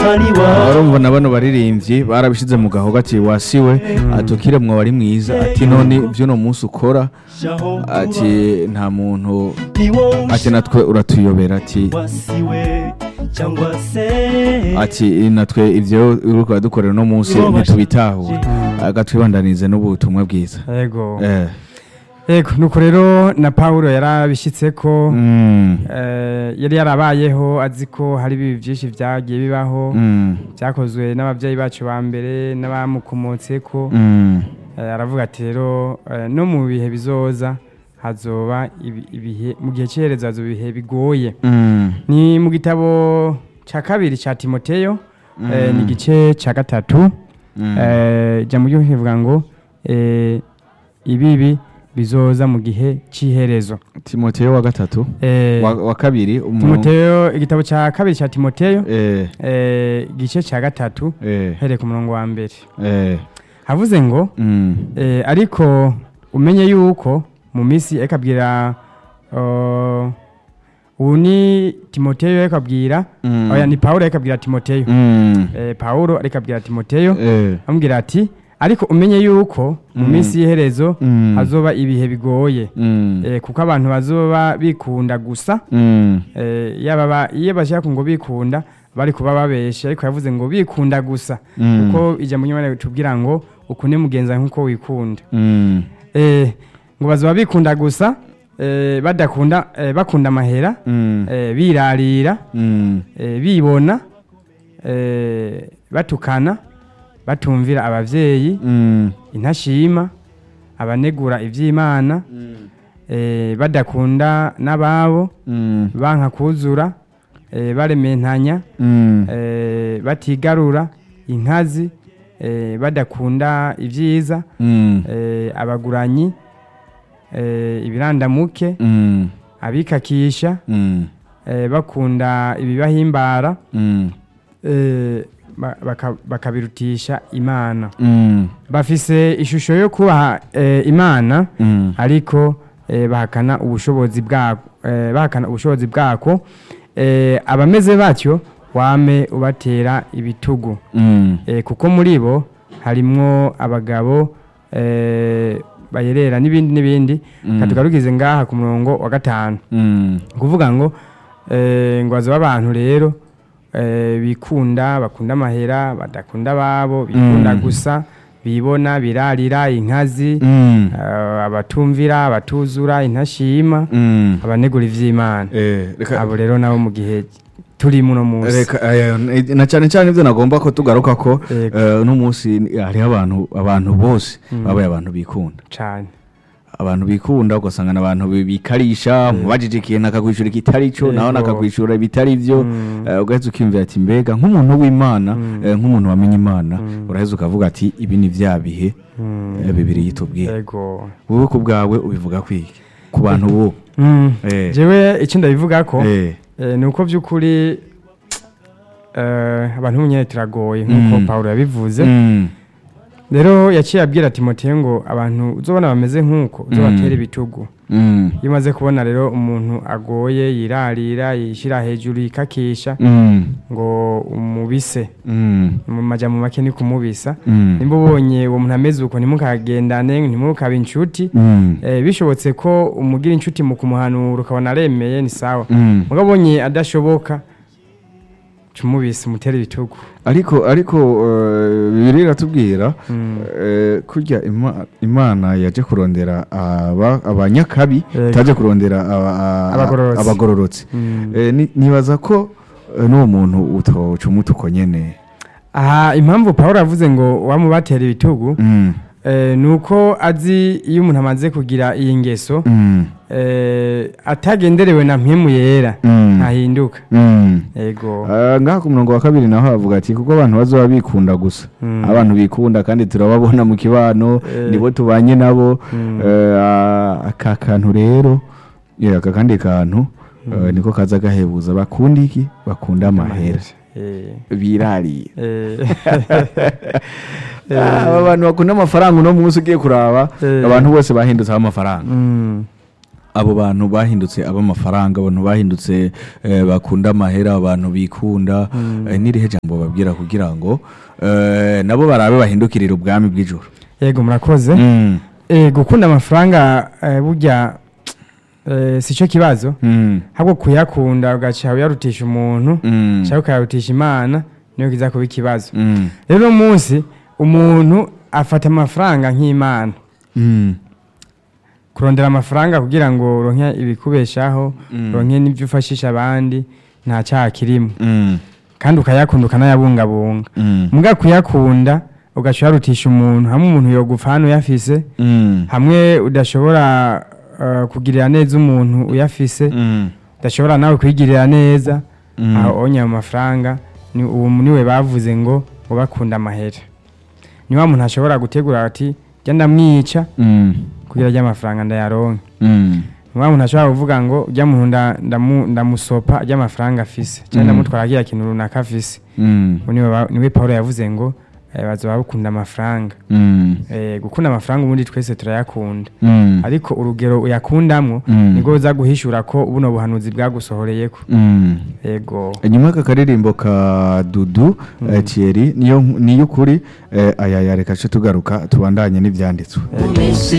kuzaliwa urumva na bano baririmbyi barabishize mu gahogo ati wasiwe atukire mwa wari mwiza ati none vy'uno munsi ukora shaho ati nta muntu ni wowe ati natwe uratuyobera ati wasiwe cyangwa se ati natwe ivyo uriko uradukorera uno munsi ntitubitahura agatwibandanize n'ubutumwa bwiza yego eh. yego nuko rero na Paulo yarabishitseko mm. eh, yari yarabayeho azi ko hari ibi byinshi byagiye bibaho Mm. byakozwe n'ababyeyi bacu ba mbere n'abamukomotseko Mm. Eh, aravuga ati rero eh, no mu bihe bizoza hazoba ibi- ibihe mu gihe cy'iherezo hazoba ibihe bigoye Mm. ni mu gitabo cya kabiri cya timoteyo eh, ni igice cya gatatu Mm. eh, ijambo ryo rivuga ngo eh, ibibi bizoza mu gihe cy'iherezo timoteyo wa gatatu Eh, wa, wa kabiri umuntu- timoteyo igitabo cya kabiri cya timoteyo eh, eh, igice cya gatatu eh, hereye ku murongo wa mbere eh. havuze ngo Mm. Eh, ariko umenye yuko mu minsi ariko abwira uh, ubu ni timoteyo ariko abwira Mm. oya ni pawulo ariko abwira timoteyo Mm. eh, pawulo ariko abwira timoteyo Eh. amubwira ati ariko umenye yuko mu Mm. minsi y'iherezo Mm. hazoba ibihe bigoye Mm. eh, kuko abantu bazoba bikunda gusa Mm. eh, yaba ba- iyo bashaka ngo bikunda bari kuba babeshe ariko yavuze ngo bikunda gusa Mm. kuko ijambo ry'imana ritubwira ngo ukunde mugenza nk'uko wikunda Mm. eh, ngo bazoba bikunda gusa eh, badakunda eh, bakunda amahera Mm. eh, birarira Mm. eh, bibona eh, batukana batumvira abavyeyi Mm. intashima abanegura ivy'imana eh, badakunda n'ababo Mm. banka kuzura eh, barementanya Mm. eh, batigarura inkazi eh, badakunda ivyiza Mm. eh, abaguranyi eh, ibirandamuke Mm. abikakisha Mm. eh, bakunda ibibahimbara Mm. eh, ba- baka- bakabirutisha imana Mm. bafise ishusho yo kubaha eh, imana Mm. ariko eh, bahakana ubushobozi bwako eh, bahakana ubushobozi bwako eh, abameze batyo wame ubatera ibitugu Mm. eh, kuko muri bo harimwo abagabo eh, bayerera n'ibindi n'ibindi Mm. katugarukize ngaha ku murongo wa gatanu Mm. kuvuga ngo eh, ngo bazoba abantu rero eh, bikunda bakunda amahera badakunda ababo bikunda Mm. gusa bibona birarira inkazi Mm. eh, abatumvira abatuzura intashima Mm. abanegura ivy'imana Eh, reka abo rero nabo mu gihe turi muno munsi reka eh, na cyane cyane ibyo nagomba ko tugaruka ko Yego. eh, uno munsi hariho abantu abantu bose Mm. babaye abantu bikunda cane abantu bikunda ugasanga ni abantu bi- bikarisha mubajije ikintu akakwishura ikitari cyo nawe Yego. nakakwishura ibitari byo Mm. eh, ugaheza ukiyumvira ati mbega nk'umuntu w'imana Mm. eh, nk'umuntu wamenye imana Mm. uraheza ukavuga ati ibi ni bya bihe Mm. eh, bibiri yitubwiye yego wowe ku bwawe ubivuga kwiki ku bantu bo Mm. Eh. jewe icyo ndabivuga ko Eh, Eh, ni uko by'ukuri eh, abantu nyine turagoye nk'uko Mm. pawulo yabivuze mm, rero yaciye abwira timoteyo ngo abantu uzobona bameze nk'uko uzobatera ibitugu mm, iyo umaze kubona rero umuntu agoye yirarira yishyira hejuru yikakisha mm, ngo umubise mm, mu majambo make ni kumubisa mm, nimba ubonye uwo muntu ameze uko ntimukagendane ntimukabe inshuti mm, eh, bishobotse ko umugira inshuti mu kumuhanura ukabona aremeye ni sawa mm. mugabo ubonye adashoboka cumubise umutere ibitugu ariko ariko eh, bibiri iratubwira Mm. eh, kurya Ima- imana yaje kurondera aba- abanyakabi Yego. itaje kurondera aba- a- Abagororotsi. abagororotsi Mm. Eh, ni- nibaza ko eh, n'uwo muntu utoca umuti uko nyene aha impamvu pawulo avuze ngo wamubatera ibitugu Mm, eh, ni uko azi iyo umuntu amaze kugira iyi ngeso mm, eh, atagenderewe na mpemu yera mm, ntahinduka mm. yego Ah, ngaha ku murongo wa kabiri naho havuga ati kuko abantu bazoba bikunda gusa Mm. abantu bikunda kandi turababona mu kibano Eh. nibo tubanye nabo Mm. Eh, ah, aka kantu rero yeah, aka kandi kantu eh, niko kaza gahebuza bakunda iki bakunda amahera Eh, birarira eh, Ah, aba bantu bakunda amafaranga uno munsi ugiye kuraba Eh. abantu bose bahindutseho amafaranga mm, abo bantu bahindutse ab'amafaranga abantu bahindutse eh, bakunda amahera abantu bikunda eh, n'irihe jambo babwira kugira ngo eh, nabo barabe bahindukirira ubwami bw'ijuru yego murakoze Mm, Eh, gukunda amafaranga eh, burya eh, si cyo kibazo mm, ahubwo kuyakunda ugaca uyarutisha umuntu mm, cyangwa ukayarutisha imana niyo kiza kuba ikibazo mm, rero uno munsi umuntu afata amafaranga nk'imana mm, kurondera amafaranga kugira ngo uronke ibikubeshaho Mm. uronke n'ibyo ufashisha abandi nta cyaha kirimo mm, kandi ukayakunda ukanayabungabunga mm, muga kuyakunda ugaca uyarutisha umuntu hamwe umuntu yogupfa hano uyafise mm, hamwe udashobora uh, kugirira neza umuntu uyafise mm, udashobora nawe kwigirira neza Mm. aho onye ayo mafaranga ni uwo niwe bavuze ngo ubakunda amahera ni wa muntu ashobora gutegura ati jya ndamwica mm, kugira ajya amafaranga ndayaronke mm, ni wa muntu ashobora kuvuga ngo ujya muntu nda- ndamu- ndamusopa ajya amafaranga afise cyangwa Mm. ndamutwara agira kintu runaka afise mm, Uwo niwe ba- niwe paul yavuze ngo eh, bazoba bakunda amafaranga mm, Eh, gukunda amafaranga ubundi twese turayakunda mm, ariko urugero uyakundamwo Mm. nibwo uza guhishura ko buno buhanuzi bwagusohoreyeko mm. yego inyuma y'aka karirimbo ka dudu eh, thierry niyo niyo ukuri eh, aya yareka tugaruka tubandanye n'ibyanditswe yego.